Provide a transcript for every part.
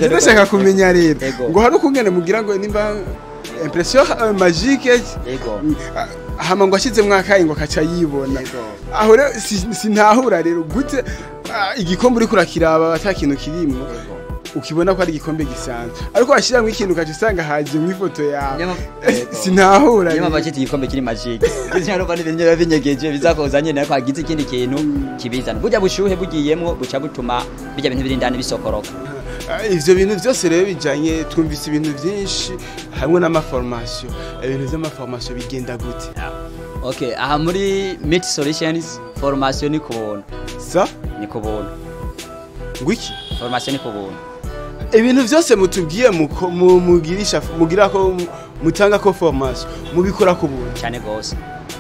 je ndashaka kumenya rero Ego. ngo hari ukungene mugira ngo nimba impression euh, magique Ego. ah, hama ngo ashizemwo akayi ngo kaca yibona Ego. aho rero si- sinahura rero gute ah, igikombe uriko urakiraba ata kintu kirimwo ukibona ko ari igikombe gisanzwe ariko washiramwo ikintu ukaca usanga hajemwo ifoto yawe Nyama- Eh, Ego. sinahura niyo rero. mpamvu cyita igikombe kiri magique kuko urumva n'ibintu biba binyegeje bizakoza nyine ariko hagize ikindi kintu kibizana burya bushuhe bugiyemwo buca butuma bijya bintu biri indani bisokoroka Ah, ivyo bintu vyose rero bijanye twumvise ibintu vyinshi hamwe n'amaformation ibintu vy'amaformation bigenda gute okay aha muri meet solutions formation ni kubuntu sa ni kubuntu ngwiki formation ni kubuntu ibintu vyose mutubwiye muko- mu- mugirisha mugira ko mu- mutanga ko formation mubikora ku buntu cyane gose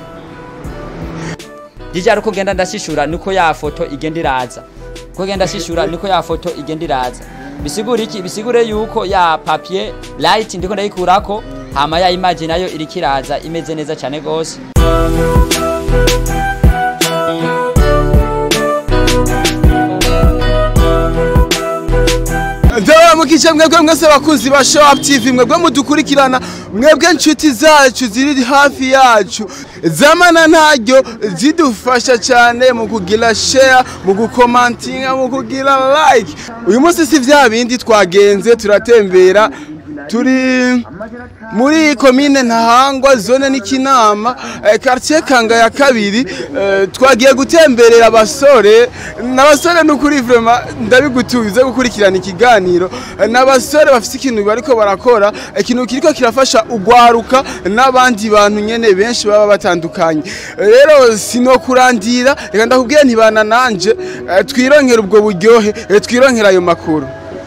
Jija uko genda ndashishura niko ya foto igenda iraza uko genda shishura niko ya foto igenda iraza bisigura iki bisigure yuko ya papier light ndiko ndayikurako hama ya image nayo iriko iraza imeze neza cyane gose ndabamukije mwebwe mwese abakunzi ba show up tv mwebwe mudukurikirana mwebwe inshuti zacu ziri hafi yacu zamana ntaryo zidufasha cyane mu kugira share mu gukomantinga mu kugira like uyu munsi si vya bindi twagenze turatembera turi muri komine ntahangwa zone n'ikinama eh, quartier kanga ya kabiri eh, twagiye gutemberera abasore n'abasore n'ukuri vraiment ndabigutubize gukurikirana ikiganiro eh, n'abasore bafite ikintu bariko barakora eh, ikintu kiriko kirafasha ugwaruka n'abandi bantu nyene benshi baba batandukanye Eh, rero sinokurandira reka ndakubwiye ntibana nanje eh, twironkera ubwo buryohe eh, twironkera ayo makuru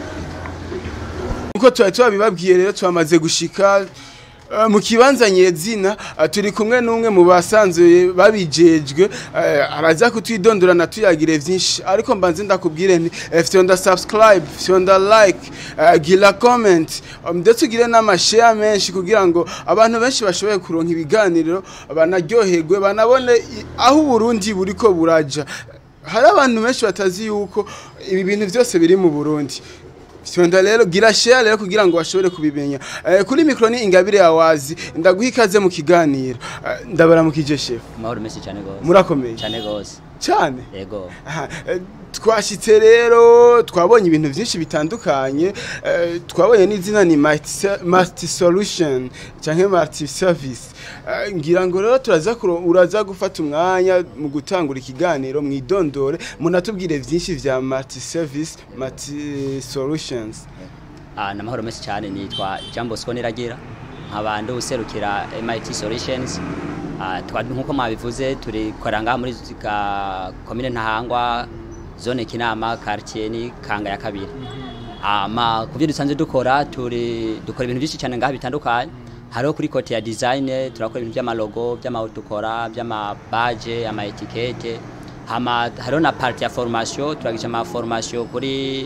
uko twari twabibabwiye rero twamaze gushika eh, mu kibanza nyezina eh, turi kumwe n'umwe mu basanzwe babijejwe eh, araza kutwidondorana tuyagire vyinshi ariko mbanze ndakubwire nti eh, fyonda subscribe fyonda like eh, gira comment um, ndetse ugire n'amashare menshi kugira ngo abantu benshi bashoboye kuronka ibiganiro banaryoherwe banabone i- aho uburundi buriko buraja hari abantu benshi batazi yuko ibi bintu byose biri mu burundi Fyonda rero gira share rero kugira ngo bashobore kubimenya eh, kuri mikro ni ingabire yawazi ndaguha ikaze mu kiganiro eh, ndabaramukije chef amahoro menshi cyane gose murakomeye cyane gose cyane yego Aha, eh, twashitse rero twabonye ibintu byinshi bitandukanye eh, twabonye n'izina ni multi- multi solution cyangwa multi service Eh, ngira ngo rero turaza kuro- uraza gufata umwanya mu gutangura ikiganiro mwidondore munatubwire byinshi vya multi service multi solutions Ah, namahoro menshi cyane nitwa Jean Bosco Niragira nkaba ndi userukira MIT Solutions Ah, twa nkuko mwabivuze turi koranga muri ka commune Ntahangwa zone Kinama quartier ni Kanga ya kabiri ama kuvyo dusanzwe dukora turi dukora ibintu byinshi cyane ngaha bitandukanye hariho kuri kote ya design turakora ibintu by'amalogo by'amautukora by'amabaje amaetikete hama hariho na parti ya formation turagisha ama formation kuri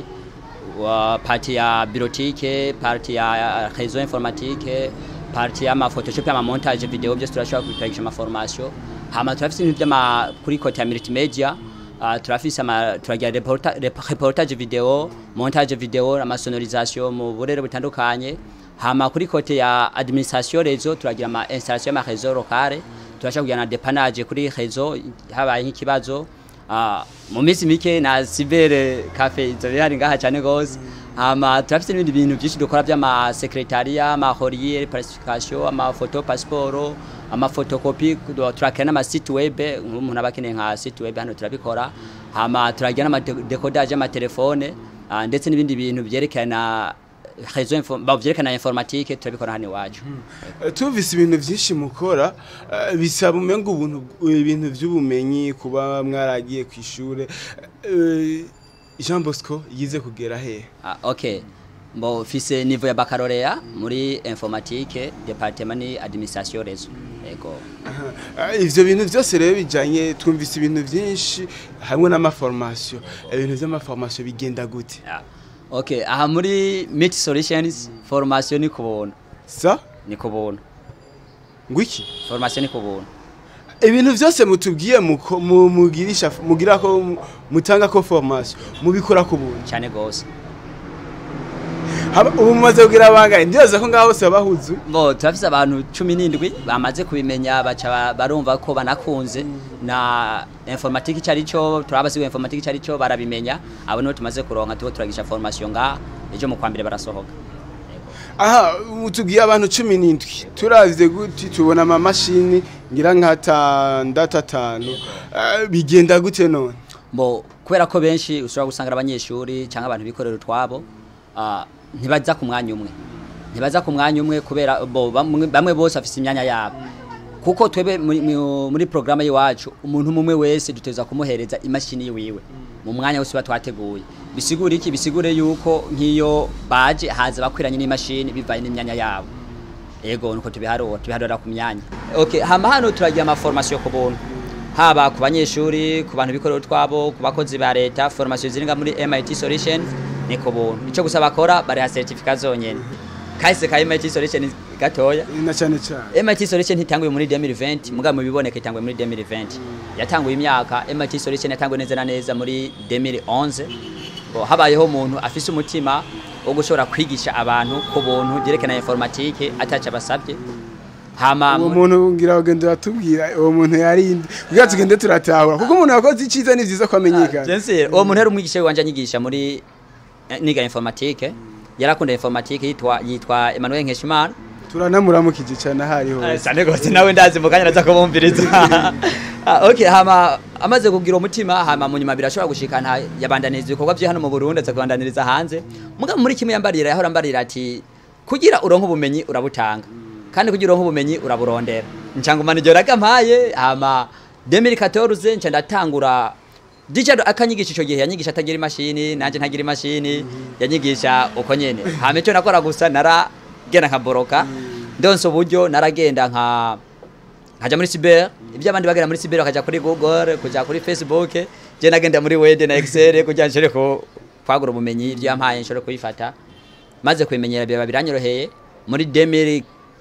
wa parti ya birotike parti ya réseau informatique parti ya ma photoshop ya montage video byose turashobora kubitagisha ama formation hama turafise ibintu by'ama kuri kote ya multimedia uh, turafise ama turagira reporta, rep- reportage video montage video ama sonorisation mu burere butandukanye hama kuri kote ya administration rezo turagira ama installation ya réseau locale turashobora kugira na dépannage kuri réseau habaye nk'ikibazo Ah, mu minsi mike na cyber cafe izo bihari ngaha cyane gose hama turafite n'ibindi bintu byinshi dukora by'ama secretariat ama horier pacification ama photo passeport ama photocopy turakira n'ama site web nk'umuntu abakeneye nka site web hano turabikora hama turagira n'ama de- decodage y'ama telefone ah, ndetse n'ibindi bintu byerekana réseau info ba byerekana informatique turabikora hano iwacu Eh, tumvise ibintu byinshi mukora eh, bisaba umenga ubuntu ibintu by'ubumenyi kuba mwaragiye ku ishure Eh, Jean Bosco yize kugera he Ah, ok mbo fise niveau ya baccalauréat muri informatique département ni administration réseau yego Eh, ivyo bintu byose rero bijanye twumvise ibintu byinshi hamwe n'amaformation ibintu by'amaformation bigenda gute yeah. ok aha muri meet solutions formation ni kubuntu sa ni kubuntu ngwiki formation ni kubuntu ibintu byose mutubwiye muko- mu- mugirisha mugira ko mu- mutanga ko formation mubikora ku buntu cyane gose Haba- ubu mumaze kugira bangahe ndibaza ko ngaho hose babahuzu bo turafise abantu cumi n'indwi bamaze kubimenya baca ba- barumva ko banakunze na informatique icyo ari cyo turabasiwe informatique icyo ari cyo barabimenya abo nibo tumaze kuronka tubo turagisha formation ngaha ejo mu kwa mbere barasohoka aha ubu tubwiye abantu cumi n'indwi turavye guti tubona amamashini ngira nk'atandatu atanu Eh, bigenda gute none bo kubera ko benshi ushobora gusanga ari abanyeshuri cyangwa abantu bikorera utwabo ah, ntibaza ku mwanya umwe ntibaza ku mwanya umwe kubera bo bamwe, bamwe bose bafise imyanya yabo kuko twebe muri, mu- muri programme y'iwacu umuntu umwe wese duteza kumuhereza imashini yiwiwe mu mwanya wose tuba twateguye bisigura iki bisigure yuko nk'iyo baje haza bakwiranye n'imashini bivanye n'imyanya yabo ego nuko tubiharura tubiharura ku myanya okay hama hano turagira ama formation ku buntu haba ku banyeshuri ku bantu bikorera utwabo ku bakozi ba leta formation ziringa muri MIT Solution ni ku buntu ico gusa bakora bariha certificat zonyene kahise ka MIT Solution gatoya na cyane cyane MIT Solution itanguye muri 2020 muga mu biboneka itanguye muri 2020 yatanguye imyaka MIT Solution yatanguye neza na neza muri 2011 bo habayeho umuntu afise umutima wo gushobora kwigisha abantu ku buntu byerekana informatique ataca basabye hama uwo mu- muntu ngira ugenda uratubwira uwo muntu yarinde kugira tugende turatahura kuko umuntu yakoze icyiza ni byiza ko amenyekana Jensi, uwo muntu yari umwigisha wanje anyigisha muri eh, niga informatique yarakunda informatique yitwa yitwa Emmanuel Nkeshimana turanamuramukije cyane aho ari hose sane gose nawe ndazi mukanya naza kubumviriza Ah, okay hama amaze kugira umutima hama mu nyuma birashobora gushikana yabandaniriza ibikorwa bye hano mu Burundi aza kubandaniriza hanze muga muri kimwe yambarira yahora mbarira ati kugira uronke ubumenyi urabutanga kandi kugira uronke ubumenyi uraburondera ncangumana iryo ragampaye hama 2014 nca ndatangura Dichard akanyigisha ico gihe yanyigisha atagira imashini nanje ntagira imashini yanyigisha uko nyene hama ico nakora gusa naragenda nkaboroka ndonse uburyo naragenda nka nkaja muri cyber ibyo abandi bagenda muri cyber bakaja kuri Google kuja kuri Facebook je nagenda muri Word na Excel kugira nshore ko kwagura ubumenyi ibyo yampaye nshore kubifata maze kubimenyera biba biranyoroheye muri 2016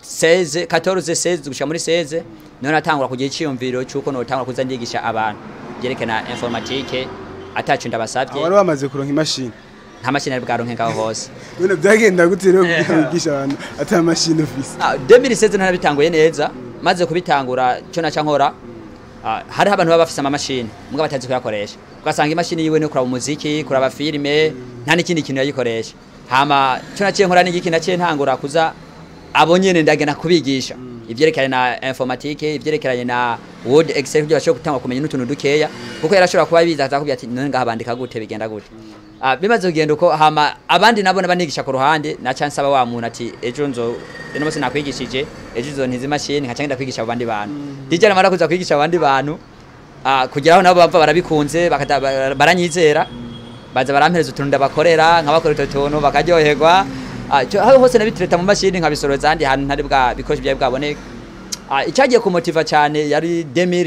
14 16 gushika muri 16 none natangura kugira iciyumviro cyuko no tangura kuza ndigisha abantu byerekana informatique atacu ndabasabye wari wamaze kuronka imashini nta mashini ari bwaronke ngaho hose none byagenda gute rero kugira ngo wigishe abantu ata mashini ufise Ah, 2016 narabitanguye neza maze kubitangura cyo naca nkora ah, hariho abantu baba bafise amamashini mbwa batazi kuyakoresha ugasanga imashini yiwe ni kuraba umuziki kuraba filime nta n'ikindi kintu yayikoresha hama cyo naciye nkora n'igiki naciye ntangura kuza abo nyene ndagenda kubigisha ivyerekeranye na informatique ivyerekeranye na word excel kugira bashobore gutangwa kumenya n'utuntu dukeya kuko yarashobora kuba biza akakubwira ati none ngaha bandika gute bigenda gute Ah, bimaze kugenda uko hama abandi nabo banigisha ku ruhande na chance aba wa muntu ati ejo nzo eno bose nakwigishije ejo nzo ntizi mashini nkaca ngenda kwigisha abandi bantu dijana mara kuza kwigisha abandi bantu ah, kugeraho nabo bava barabikunze bakata- bara- baranyizera baza barampereza utuntu ndabakorera nkabakora utwo tuntu bakaryoherwa Ah, ico- aho hose nabitireta mu mashini nkabisoroza ahandi hantu ntari bwa bikoresho byari bwaboneka Ah, icyagiye kumutiva cyane yari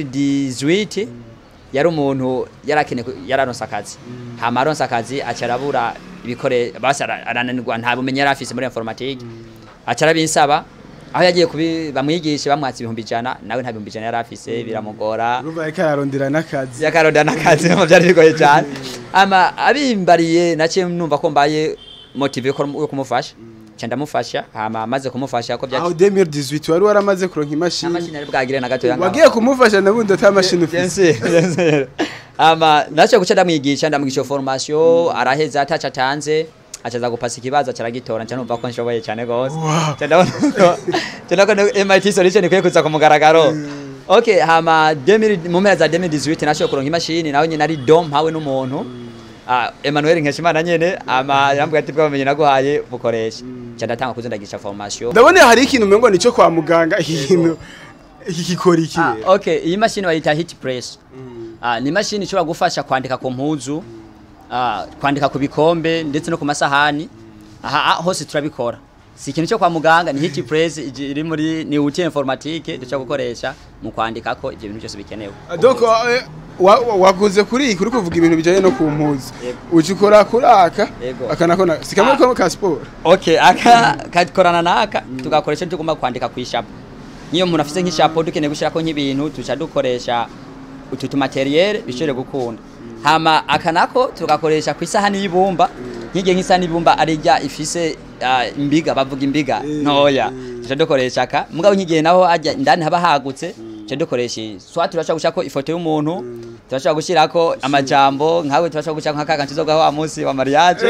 2018 yari umuntu yarakeneye ku- yararonse akazi hama aronse akazi aca arabura ibikore basi ara- arananirwa nta bumenyi yari afise muri informatique aca arabinsaba aho yagiye kubi bamwigishe bamwatsa ibihumbi ijana nawe nta bihumbi ijana yari afise biramugora urumva ariko ararondera n'akazi yakaronda n'akazi mu byari bigoye cyane ama abimbariye naciye numva ko mbaye motive yo kumu- yo kumufasha nca ndamufasha hama maze kumufasha ko aho byaci 2018 wari waramaze kuronka imashini amashini ari bwagire na gatoya ngaho. wagiye kumufasha nabundi ata mashini ufise Bien sûr, bien sûr. ama naco guca ndamwigisha ndamwigisha formation araheza ataca atanze acaza gupasa ikibazo acaragitora nca numva ko nshoboye cyane gose Wow. Nca ndabona ko- nca ndabona ko MIT solution ikwiye kuza ku mugaragaro okay hama 2000 mu mpera za 2018 nashoboye kuronka imashini nawe nyine ari dom hawe n'umuntu Ah, Emmanuel Nkeshimana nyene ama yambwiye ati bwamenye naguhaye bukoresha nca ndatanga kuza ndagisha formation ndabona hari ikintu umengo nico kwa muganga ikintu iki gikora iki Ah, rero? okay iyi mashini bayita hit press Ah, ni imashini ishobora gufasha kwandika ku mpuzu ah, kwandika ku bikombe ndetse no ku masahani aha ah, hose turabikora si ikintu cyo kwa muganga ni hit press iji- iri muri ni outil informatique dushobora gukoresha mu kwandika ko ibyo bintu byose bikenewe donc eh, wa- wa- waguze kuri iyi kuri kuvuga ibintu bijanye no ku mpuzu Yego. uca ukora kuri aka Yego. aka nako na- si kamwe Ah. kamwe ka siporo okay aka kakorana naka tugakoresha tugomba kwandika ku ishapo niyo umuntu afite nk'ishapo dukeneye gushyirako nk'ibintu tuca dukoresha utu tumateriyere bishobore gukunda hama aka nako tugakoresha ku isahani y'ibumba nk'igihe nk'isahani y'ibumba ari rya ifise ah, imbiga bavuga imbiga Eh, ntoya eh. tuca dukoresha aka mugabo nk'igihe naho hajya indani haba hagutse tuca dukoresha iyi. soit turashobora gushirako ifoto y'umuntu turashobora gushirako amajambo nkawe turashobora gushirako nk'akaga tuzogaho wa munsi wa mariage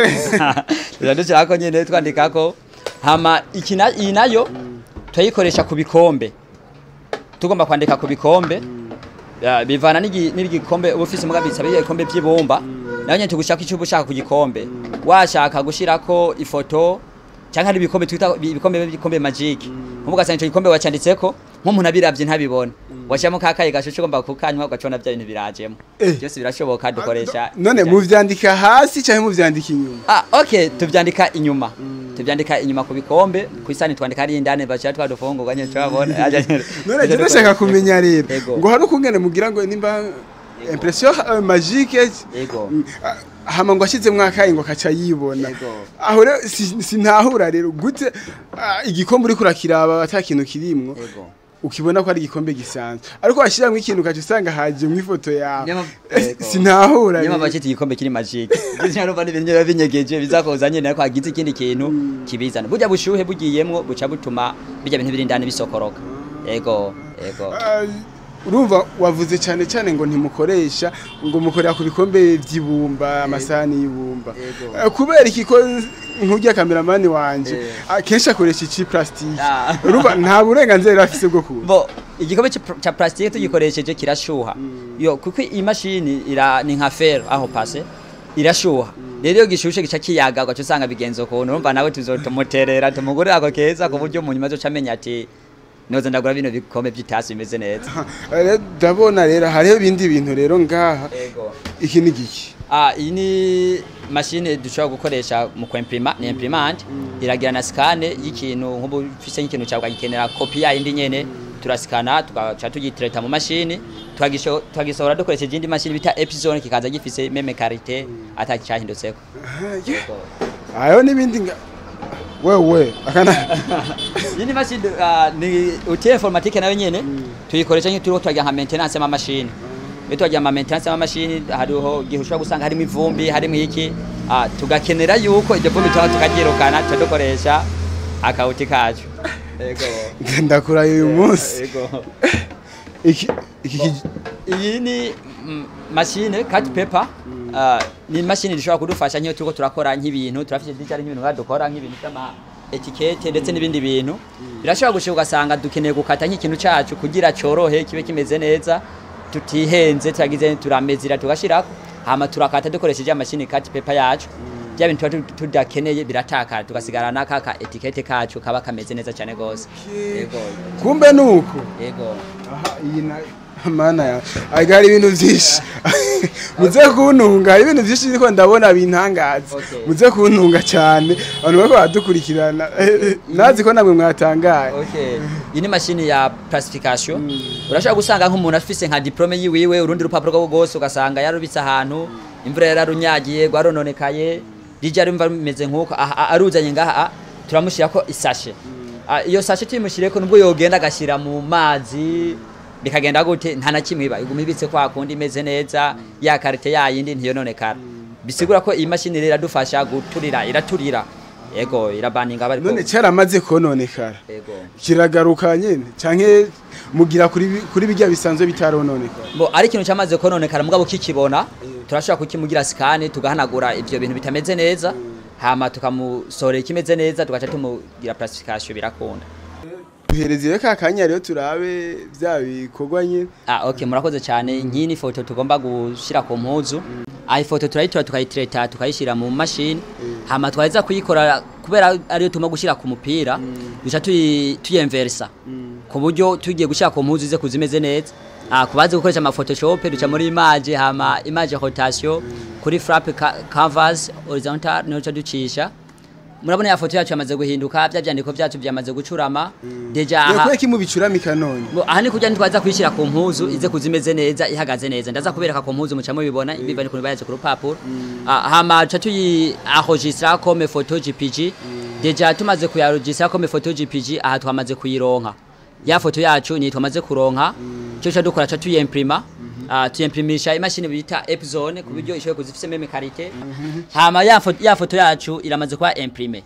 tuca dushirako nyene twandikako hama iki na- iyi nayo turayikoresha ku bikombe tugomba kwandika ku bikombe Ya, bivana n'igi- n'igikombe uba ufise muga bisaba ibikombe by'ibumba naho nyene tugushaka icyo uba ushaka ku gikombe washaka gushirako ifoto canke hari ibikombe twita ibikombe ibikombe magic nkubu ugasanga ico gikombe wacanditseko nk'umuntu abiravye ntabibona washiramo kakaye gashushe ugomba kukanywa ugacona vya bintu birajemo Eh. byose birashoboka dukoresha none muvyandika hasi canke muvyandika inyuma Ah, okay, tuvyandika inyuma. Tuvyandika inyuma ku bikombe, ku isani twandika ari indane bashira twadufungurwa nyene twabona. none je ndashaka kumenya rero Ego. ngo hari ukungene mugira ngo nimba impression euh, magique Ego. Mm, ah, hama ngo ashizemwo akayi ngo akaca yibona Ego. aho rero si- sinahura rero gute ah, igikombe uriko urakiraba ata kintu kirimwo Ego. ukibona ko ari igikombe gisanzwe ariko washiramwo ikintu ukaca usanga hajemwo ifoto yawe Nyama- Eh, Ego. sinahura Nyama rero. bacita igikombe kiri magic. Bizina no bani binyo binyegeje bizakoza nyene ariko hagize ikindi kintu kibizana. Burya bushuhe bugiyemwo buca butuma bijya bintu biri indani bisokoroka. Ego, ego. Ah, urumva wavuze cyane cyane ngo ntimukoresha ngo mukorera ku bikombe by'ibumba amasahani y'ibumba Yego. Ah, kubera iki ko nk'urya kameramani wanje Eh. akenshi akoresha iki plastique Ah. urumva nta burenganzira yari afise bwo kuza Bo igikombe ci- ca plastique tugikoresheje kirashuha. Yo kuko iyi mashini ira ni nka fer aho passe irashuha. Rero iyo gishushe gica kiyaga ugaca usanga bigenzo kuntu urumva nawe tuzotumuterera tumugurira ako keza ku buryo mu nyuma azoca amenya ati noza ndagura bino bikombe by'itasi bimeze neza. Eh, ndabona rero hariho ibindi bintu rero ngaha Ego. iki ni giki Ah, iyi ni mashine dushobora gukoresha mu kwimprima ni imprimante iragira na scan y'ikintu nk'ubu ufise nk'ikintu cyawe ukagikenera kopi yindi nyene turasikana tugaca tugitreta mu mashini tukagisho- tukagisohora dukoresheje indi mashini bita epizone kikaza gifise meme karite atakicahindutseko Ah, yeah. hariho n'ibindi nga wewe akana iyi ni mashini ah, ni outil informatique nayo nyene tuyikoresha nk'iyo turiko turagira nka maintenance y'amamashini iyo turagira ama maintenance y'amamashini hariho igihe ushobora gusanga harimo ivumbi harimo iki ah, tugakenera yuko iryo vumbi tuba tukaryirukana tuca dukoresha akawuti kacu ego ndakuraye uyu munsi ego iki iki ki- iyi ni mm, mashine cut paper ah, ni mashini ishobora kudufasha nk'iyo turiko turakora nk'ibintu turafite dijari nk'ibintu nka dukora nk'ibintu by'ama etikete ndetse n'ibindi bintu birashobora gushika ugasanga dukeneye gukata nk'ikintu cacu kugira corohe kibe kimeze neza tutihenze turagize turamezira tugashirako hama turakata dukoresheje amashini cut paper yacu bya bintu tuba tu- tudakeneye biratakara tugasigarana kaka etikete kacu kaba kameze neza cyane gose yego kumbe nuko yego aha iyi na mana ya aga hari ibintu byinshi muze kuntunga hari ibintu byinshi ariko ndabona bintangaza Okay. muze kuntunga cyane abantu bariko baradukurikirana nazi ko namwe mwatangaye Okay. Iyi ni mashini ya plastification. Urashobora gusanga nk'umuntu afise nka diplome yiwiwe urundi rupapuro rwo rwose ugasanga yarubitse ahantu imvura yararunyagiye rwarononekaye rija rumva rumeze nk'uko aha- aha- aruzanye ngaha ah, turamushyirako isashe Ah, iyo sashe tuyimushyireko nubwo yogenda agashyira mu mazi bikagenda gute nta na kimwe iba iguma ibitse kwa kundi imeze neza ya karite yayindi ntiyononekara bisigura ko iyi mashini rero iradufasha guturira iraturira yego irabaninga bari none cyaramaze kononekara yego kiragaruka nyene canke mugira kuri bi- kuri bijya bisanzwe bitarononekara Bo ari ikintu cyamaze kononekara mugabo kikibona turashobora kukimugira scan tugahanagura ivyo bintu bitameze neza hama tukamusorera ikimeze neza tugaca tumugira plastification birakunda duhereze rero ka kanya rero turabe bya bikorwa nyene Ah, okay murakoze cyane nk'iyi ni foto tugomba gushira ku mpuzu ah ifoto turayitora tukayitreta tukayishira mu mashini hama twaheza kuyikora kubera ariyo tuma gushira ku mupira duca tuyi tuyemversa ku buryo tugiye gushira ku mpuzu ze kuzimeze neza ah kubaze gukoresha ama photoshop duca muri image hama image rotation kuri flap ca- canvas horizontal niho duca ducisha murabona ya foto yacu yamaze guhinduka bya byandiko byacu byamaze gucurama deja aha yakwiye kimubicuramika none Bo, aha ni kugira ntitwaza kuyishyira ku mpuzu ize kuzimeze neza ihagaze neza ndaza kubereka ku mpuzu muca mubibona biva ni kuntu bayaze ku rupapuro Ah, hama tuca tuyi enregistra comme photo jpg deja tumaze kuyaregistra comme photo jpg aha twamaze kuyironka ya foto yacu ni twamaze kuronka cyo cyo dukora ca tuyimprima Ah, tuyimprimisha imashini bita epzone ku buryo ishoboye kuzifise meme karite hama ya foto, ya foto yacu iramaze kuba imprime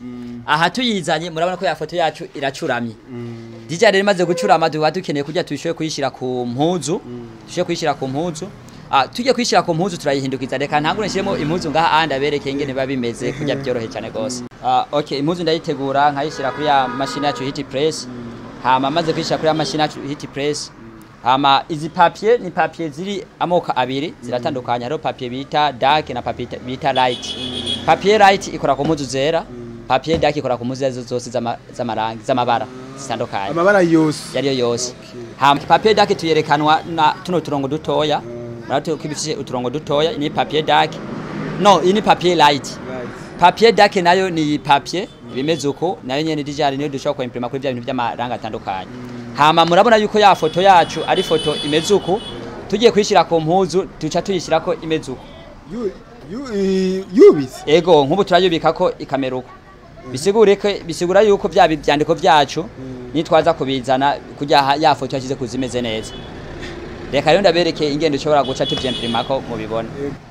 aha tuyizanye murabona ko ya foto yacu iracuramye DJ rero imaze gucurama duba dukeneye kujya tuyishoye kuyishira ku mpuzu tushoye kuyishira ku mpuzu Ah, tujye kuyishira ku mpuzu turayihindukiza reka ntangure nshiremo impuzu ngaha andi abereke ingene biba bimeze kujya byorohe cyane gose Ah, okay impuzu ndayitegura nkayishira kuri ya mashini yacu hit press hama maze kuyishira kuri ya mashini yacu hit press hama izi papier ni papier ziri amoko abiri ziratandukanye hariho papier bita dark na papier bita light papier light ikora ku mpuzu zera papier dark ikora ku mpuzu izo zose z'ama- z'amarangi z'amabara zitandukanye amabara yose yariyo yose hama papier dark tuyerekanwa na tuno turongo dutoya murabona ko ibifise uturongo dutoya iyi ni papier dark no iyi ni papier light papier dark nayo ni papier bimeze uko nayo nyene dijari niyo dushobora kuimprima kuri bya bintu by'amaranga atandukanye hama murabona yuko ya foto yacu ari foto imeze uko tugiye kuyishira ku mpuzu tuca tuyishira ko imeze uko Yu- yu- i- yubitse ego nk'ubu turayubika ko ikamera uko bisigure ko bisigura yuko bya byandiko byacu nitwaza kubizana kujya ha- ya foto yashyize ku zimeze neza reka rero ndabereke ingendo ushobora guca tuvyempirima ko mubibona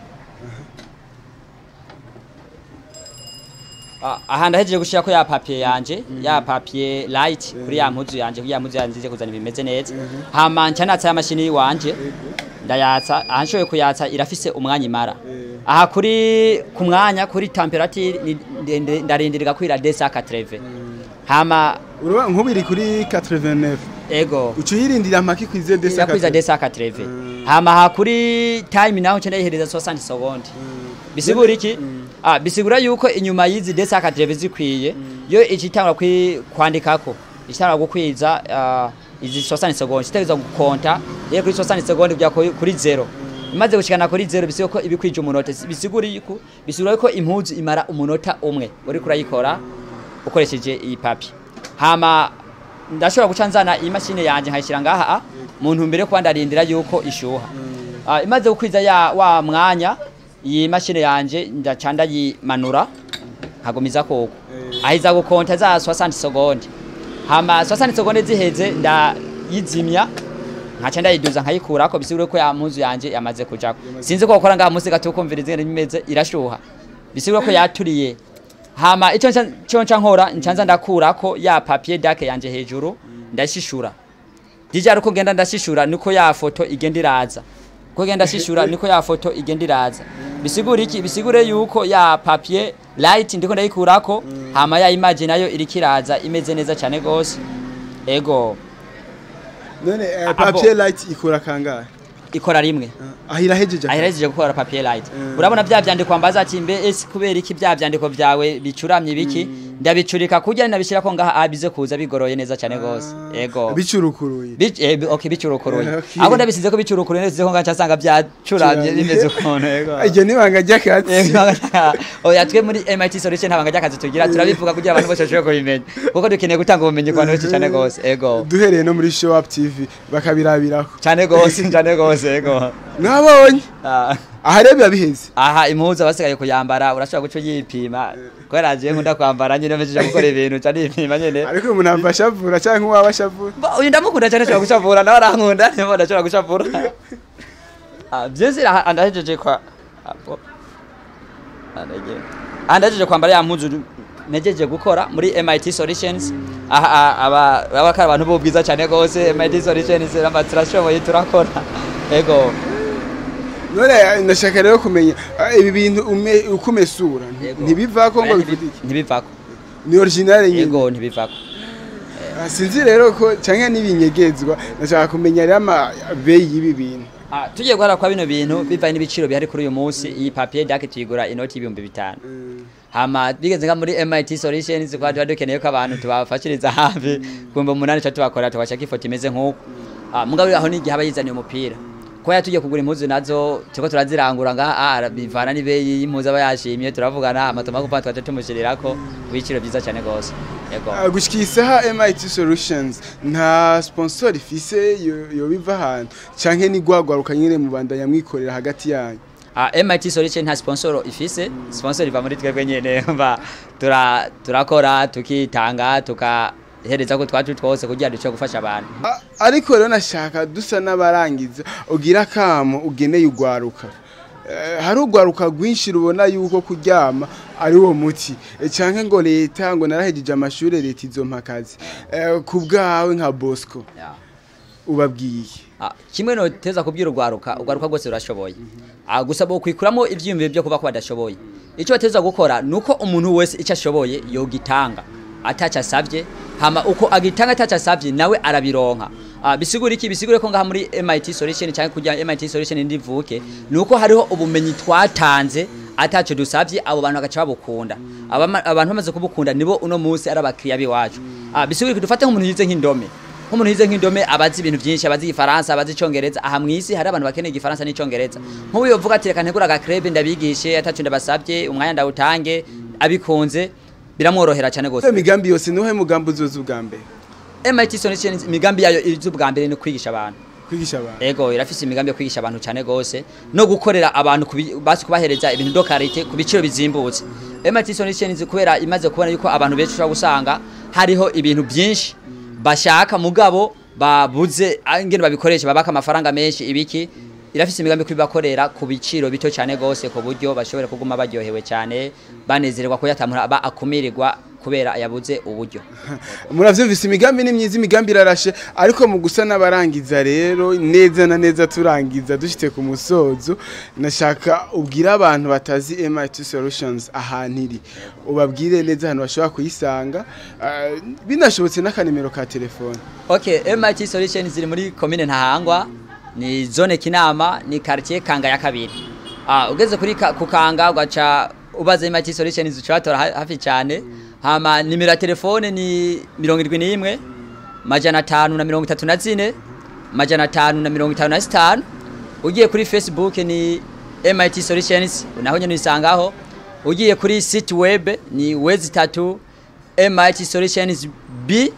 Ah, aha ndahejeje gushira ko ya papier yanje ya papier light kuri ya mpuzu yanje kuri ya mpuzu yanje nzize kuzana bimeze neza hama nca natsa ya mashini wanje ndayatsa aha nshoboye kuyatsa irafise umwanya imara aha kuri ku mwanya kuri temperature ni- ndende- ndarindirira kwira desa 80 hama urabona nk'ubu iri kuri 89 ego uca uyirindira amaki kwize desa yakwiza desa 80 hama aha kuri time naho nca ndayihereza 60 seconde bisigura iki ah bisigura yuko inyuma y'izi desa 80 zikwiye yo icitangura kwi- kwandikako icitangura gukwiza ah, izi 60 seconde kitageza gukonta rero kuri 60 seconde kujya kuri kuri zero imaze gushikana kuri zero bisigura ko ibikwije umunota bisigura yuko bisigura ko impuzu imara umunota umwe uri kurayikora ukoresheje iyi papi hama ndashobora guca nzana iyi mashini yanje nkayishyira ngaha a, mu ntumbero yo kuba ndarindira yuko ishuha Ah, imaze gukwiza ya wa mwanya iyi mashini yanje ndaca ndayimanura nkagumiza koko ahiza gukonta za 60 seconde hama 60 seconde ziheze ndayizimya nkaca ndayiduza nkayikurako bisigure ko ya mpuzu yanje yamaze kujako sinzi ko gukora ngaha munsi gato kumvira izingene bimeze irashuha bisigure ko yaturiye hama icyo nca- cyo nca nkora ncanza ndakurako ya papier dake yanje hejuru ndashishura dijara uko ngenda ndashishura niko ya foto igenda iraza uko ngenda shishura niko ya foto igenda iraza bisigura iki bisigure yuko ya papier light ndiko ndayikurako hama ya image nayo iriko iraza imeze neza cyane gose ego none eh, Abo. papier light ikora kangahe ikora rimwe Ah, aho irahejeje aherejeje gukora papier light Mm. urabona bya byandiko mbaza ati mbe ese kubera iki bya byandiko byawe bicuramye biki ndabicurika kujya nabishira ko ngaha abize kuza bigoroye neza cyane gose ego bicurukuruye Bic- eh, bi- okay bicurukuruye Okay. ahubwo ndabisize ko bicurukuruye neza ko ngaca asanga byacuramye Curamye. bimeze ukuntu ego iryo ni ibanga ry'akazi oya twe muri MIT solution ntabanga ry'akazi tugira turabivuga kugira abantu bose bashobore kubimenya kuko dukeneye gutanga ubumenyi ku bantu benshi cyane gose ego duhereye no muri show up tv bakabirabiraho cyane gose cyane gose ego mwabonye Ah. aha rero biba biheze aha impuzu abasigaye kuyambara urashobora guca uyipima kubera je nkunda kwambara nyine mpejeje gukora ibintu ca nipima nyene ariko umuntu ava ashavura cyangwa uwaba ashavura Ba- uyu ndamukunda cyane ashobora gucavura nawe arankunda niyo ndashobora gucavura Ah, vyose aha ndahejeje kwa apo andaje andajeje kwambara ya mpuzu nejeje gukora muri MIT Solutions aha aha, aba abakara abantu b'ubwiza cyane gose MIT Solutions amatrashoboye turakora ego none ndashaka rero kumenya ah, ibi bintu ume- uko umesura Yego. ntibivako ngo Oya, ntibi- bivuge iki ntibivako ni original nyine ego ntibivako Ah, sinzi rero ko cyangwa n'ibinyegezwa ndashaka kumenya rero amabeyi y'ibi bintu Ah, tugiye guhara kwa bino bintu bivanye n'ibiciro bihari kuri uyu munsi iyi papier dake tuyigura inoti y'ibihumbi bitanu hama bigeze nka muri MIT Solutions kwa tuba dukeneye ko abantu tubafashiriza hafi kumva umunani cha tubakora tubashaka ifoto imeze nk'uko ah, mugabo aho n'igihe aba yizaniye umupira ko yatugiye kugura impuzu nazo turiko turazirangura ngaha ah, bivana n'ibeyi y'impuzu aba yashimye turavugana amatoma kuva twaje tumushyirirako ibiciro byiza cyane gose yego Ah, gushika isaha MIT Solutions nta sponsor ifise yo- yobiva ahantu canke ni gwagwaruka nyine mu bandanya mwikorera hagati yanyu Ah, MIT Solution nta sponsor ifise sponsor iva muri twebwe nyene mba tura turakora tukitanga tukahereza ko twacu twose kugira duce gufasha abantu Ah, ariko rero nashaka dusa n'abarangiza ugira kamo ugeneye ugwaruka Eh, hari ugwaruka rwinshi rubona yuko kuryama ari wo muti Eh, canke ngo leta ngo narahejeje amashure leta izompa akazi Eh, ku bwawe nka bosco Yeah. ubabwiye Ah, kimwe no teza kubwira urwaruka urwaruka rwose rurashoboye Ah, gusa bo kwikuramo ivyiyumviro byo kuba ko badashoboye icyo bateza gukora nuko umuntu wese icyo ashoboye yogitanga ataca asavye hama uko agitanga ataca asavye nawe arabironka Ah, bisigura iki bisigure ko ngaha muri MIT solution cyangwa kujya MIT solution ndivuke nuko hariho ubumenyi twatanze ataco dusavye abo bantu bagaca babukunda Abama- abantu bamaze kubukunda nibo uno munsi ari abakiriya biwacu Ah, bisigura ko dufate nk'umuntu yize nk'indome nk'umuntu yize nk'indome abazi ibintu byinshi abazi igifaransa abazi icongereza aha mw'isi hari abantu bakeneye igifaransa n'icongereza nk'ubu yovuga ati reka ntegura agakrebe ndabigishe atacu ndabasabye umwanya ndawutange abikunze biramworohera cyane iyo gose migambi yose nuhe mugambi uzoza ubwa mbere MIT Solution imigambi yayo iz'ubwa mbere ni kwigisha abantu kwigisha abantu ego irafise imigambi yo kwigisha abantu cyane gose no gukorera abantu kubi- basi kubahereza ibintu do karite ku biciro bizimbutse MIT Solutions kubera imaze kubona yuko abantu benshi ushobora gusanga hariho ibintu byinshi bashaka mugabo babuze ah, ingene babikoresha babaka amafaranga menshi ibiki irafise imigambi yo kubibakorera ku biciro bito cyane gose ku buryo bashobora kuguma baryohewe cyane banezererwa ko yatamura aba akumirirwa kubera yabuze uburyo muravyumvise imigambi ni myiza imigambi irarashe ariko mu gusa n'abarangiza rero neza na neza turangiza dushite ku musozo nashaka ubwira abantu batazi MIT Solutions ahantu iri ubabwire neza ahantu bashobora kuyisanga ah, binashobotse n'akanimero ka telefone Okay, MIT Solutions ziri muri commune Ntahangwa, ni zone Kinama, ni quartier Kanga ya kabiri. Ah, ugeze kuri ka, ku Kanga ugaca ubaza MIT Solutions ucatora ha- hafi cyane. Hama nimero ya telefone ni 71 majana atanu na mirongo itatu na zine majana atanu na mirongo itanu na zitanu ugiye kuri Facebook ni MIT Solutions naho nyene uyisangaho ugiye kuri site web ni wezi tatu MIT Solutions B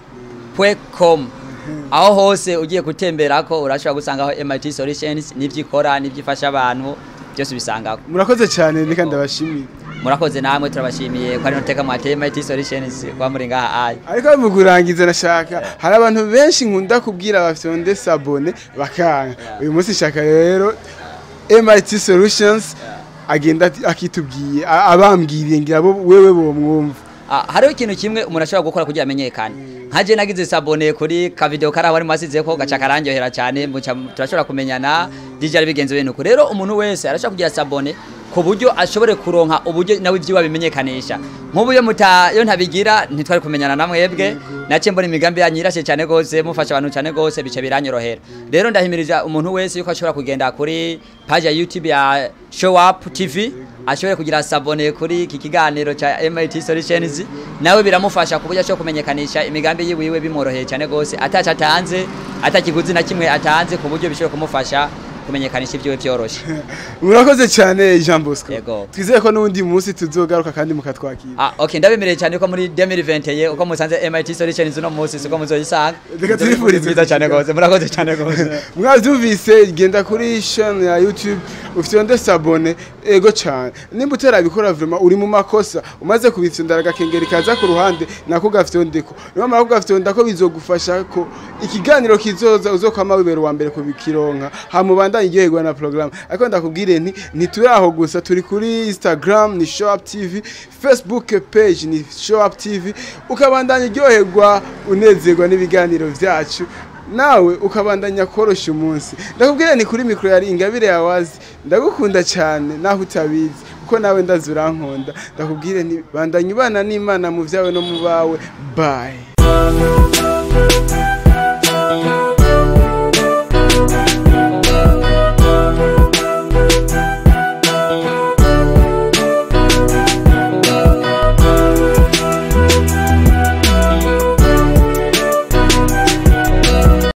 com aho hose ugiye gutemberako urashobora gusangaho MIT Solutions n'ivyo ikora n'ivyo ifasha abantu byose bisangaho murakoze cyane reka ndabashimire murakoze namwe turabashimiye ko ari noteka mwateye MIT Solutions kwa muri ngaha ayi ariko mu kurangiza nashaka hari abantu benshi nkunda kubwira bafite sabone bakanga uyu munsi shaka rero MIT Solutions agenda ati- akitubwiye a- abambwiriye ngira bo wewe bo mwumva Ah, hariho ikintu kimwe umuntu ashobora gukora kugira amenyekane nkaje nagize sabone kuri ka video kari aho arimo asizeko gaca karandyohera cyane muca turashobora kumenyana DJ ari bigenze bintu rero umuntu wese arashobora kugira sabone ku buryo ashobore kuronka uburyo nawe ibyiwa bimenyekanisha nk'ubu iyo muta iyo ntabigira ntitwari kumenyana na mwebwe nace mbona imigambi yanyu irashe cyane gose mufasha abantu cyane gose bice biranyorohera rero ndahimiriza umuntu wese yuko ashobora kugenda kuri page ya YouTube ya Show Up TV ashobore kugira sabone kuri iki kiganiro cha MIT Solutions nawe biramufasha kuburyo ashobora kumenyekanisha imigambi yiwiwe bimworoheye cyane gose ataca atanze atakiguzi na kimwe atanze ku buryo bishobora kumufasha kumenyekanisha ibyiwe byoroshe murakoze cyane Jean Bosco Yego. twizeye ko n'undi munsi tuzogaruka kandi mukatwakira Ah, okay ndabemereye cyane ko muri 2021 uko musanze MIT Solutions uno munsi siko muzoyisanga Reka tubifurize byiza cyane gose murakoze cyane gose mwabyumvise genda kuri channel ya YouTube ufite onde sabone ego cyane nimba utarabikora vraiment uri mu makosa umaze kubitsindara agakengeri kaza ku ruhande nako gafite ondeko niyo mpamvu gafite onda ko bizogufasha ko ikiganiro kizoza uzokwama wibera uwa mbere kubikironka hamubandanye iryoherwa na program ariko ndakubwire nti ntituri aho gusa turi kuri Instagram ni Show Up TV Facebook page ni Show Up TV ukabandanya uryoherwa unezerwa n'ibiganiro vyacu nawe ukabandanya korosha umunsi ndakubwira ni kuri mikoro yari ingabire yawazi ndagukunda cyane naho utabizi kuko nawe ndazi urankunda ndakubwire ni bandanya ubana n'imana mu byawe no mu bawe bye